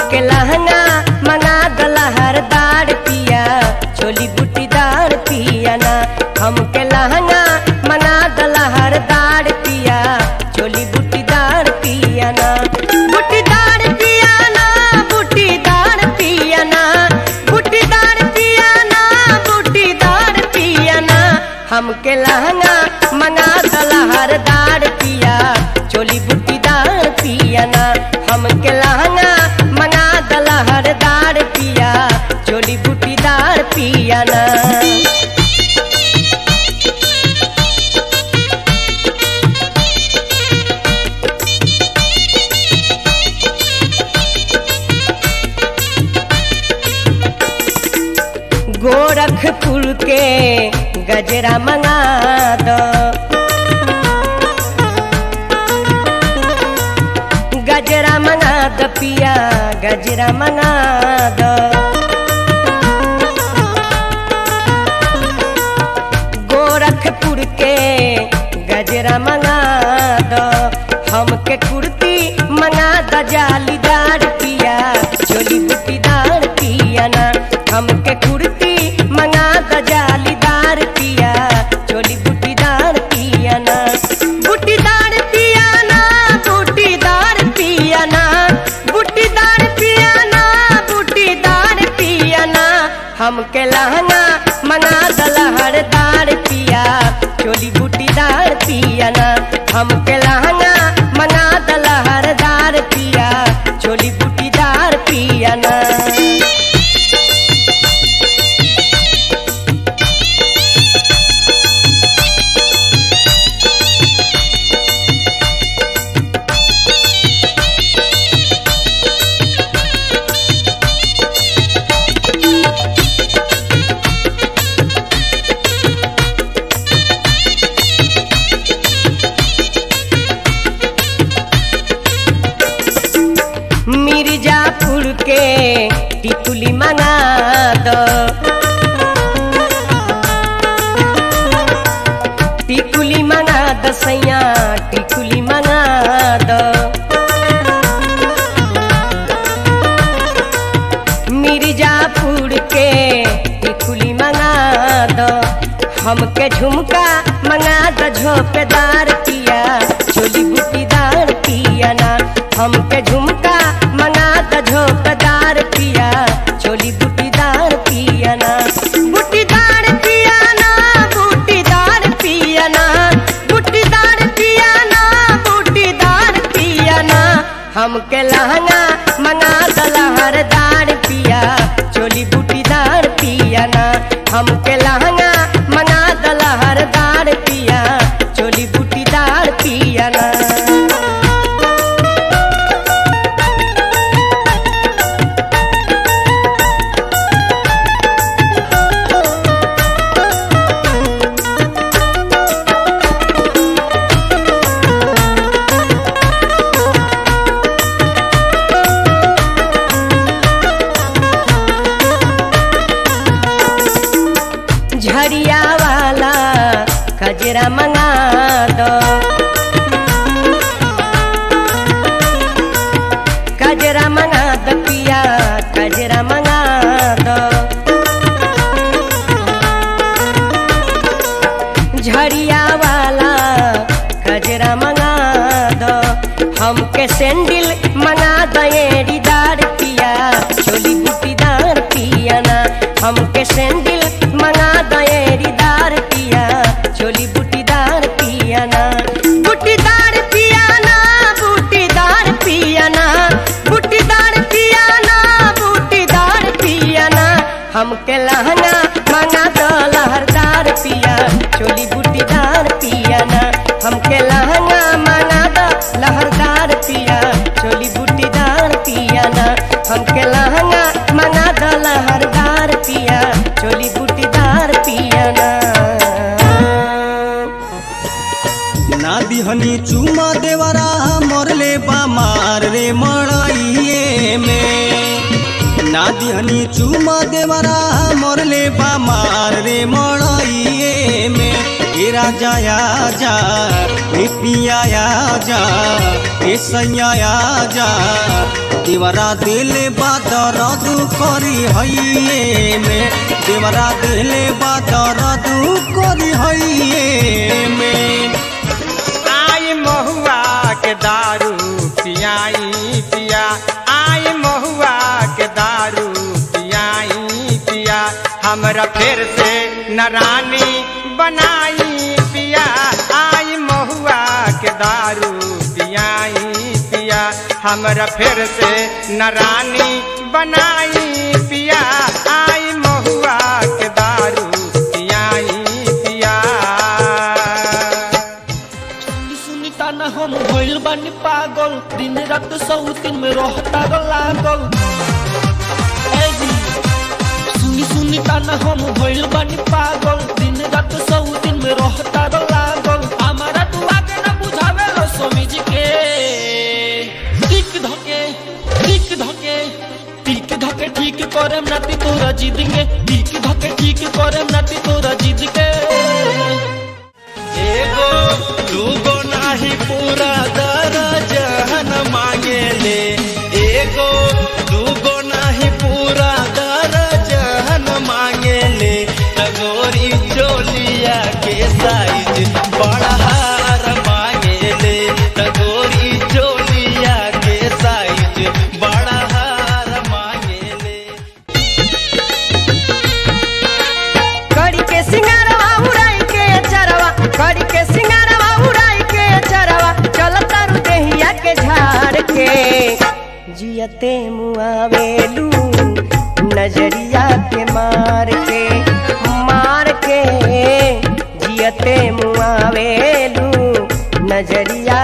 हमके लहंगा मंगा दला हरदार पिया चोली बूटीदार पिया ना हमके लहंगा मंगा दला हरदार पिया चोली बूटीदार पिया ना बूटीदार पिया ना बूटीदार पिया ना बूटीदार पिया ना बूटीदार पिया ना हमके लहंगा मंगा दला हरदार पिया चोली बूटीदार पिया ना हमके लहंगा मंगा दला हरदार पिया चोली बूटीदार पिया ना गोरखपुर के गजरा मंगा दो गजरा मंगा दो पिया गजरा मंगा दो गोरखपुर के गजरा मंगा दो हमके कुर्ती मंगा दो जालीदार पिया चोली बूटीदार पिया ना हमके कुर्ती मंगा दो जालीदार पिया चोली बूटीदार पिया ना बूटीदार पिया ना बूटीदार पिया ना बूटीदार पिया ना बूटीदार पिया ना हमके लहंगा मंगा दला हरदार पिया चोली बूटीदार पिया ना हमके लहंगा मंगा दला हरदार पिया चोली बूटीदार पिया ना मिर्जापुर के टिकुली मंगा दो टिकुली मंगा दो सैया टिकुली मंगा दो मिर्जापुर के टिकुली मंगा दो हमके झुमका मंगा दो झोपेदार पिया चोली बूटीदार पिया ना हमके झुमका मंगा दो झोपेदार पिया चोली बूटीदार पिया ना बूटीदार पिया ना बूटीदार पिया ना बूटीदार पिया ना बूटीदार पिया ना हमके लहंगा मंगा दला हरदार पिया चोली बूटीदार पिया ना हमके लहंगा मंगा दला हरदार पिया चोली बूटीदार पिया ना झरिया वाला खजरा मंगा दो कजरा मंगा दो पिया कजरा मंगा दो झरिया वाला कजरा मंगा दो हमके सैंडल मंगा दो एड़ीदार पिया चोली बूटीदार पिया ना हमके सैंडल मंगा दो एड़ीदार पिया चोली बूटीदार पिया ना बूटीदार पिया ना बूटीदार पिया ना बूटीदार पिया ना बूटीदार पिया ना हमके लहंगा मंगा दो लहरदार पिया चोली बूटीदार पिया ना हमके लहंगा मंगा दो लहरदार पिया चोली बूटीदार पिया ना हमके लहंगा मंगा दो लहरदार पिया चोली बूटीदार पिया ना ना दिहनी चुमा देवरा मरले बा मार रे मड़ाइए में ना दिहनी चुमा देवरा मरले बा मार रे मड़ाइए में ए राजा आजा ए पिया आजा ए सैया आजा देवरा दिले बादरद करी हइये में देवरा दिले बादरद करी हइये में आई महुआ के दारू पियाई पिया आई महुआ के दारू पियाई पिया हमरा फिर से नरानी बनाई पिया आई महुआ के दारू पियाई पिया हमरा फिर से नरानी बनाई पिया आई महुआ के दारू पियाई पिया सुनी सुनी ताना हम भइल बानी पागल दिन रात सौतीन में रहता ग लागल ए जी, सुनी सुनी ताना हम भइल बानी पागल दिन रात सौतीन में रहता ग लागल हमारा तू आगे न बुझावे लो समझ के टिक धके टिक धके टिक धके ठीक करम नाती तोरा जिद के टिक धके ठीक करम नाती तोरा जिद के एगो दूगो नाही पूरा दर्जन मांगेले एगो दूगो नाही पूरा दर्जन मांगेले तगोरी चोलिया के साइज बड़ा हार मांगेले तगोरी चोलिया के साइज बड़ा हार मांगेले कड़ी के सिंगारवा उड़ाई के चरवा कड़ी के सिंगारवा उड़ाई के चरवा चल तारू देहिया के झाड़ के जियते मुआवेलू नजरिया के मार के मार के जियते मुआवेलू नजरिया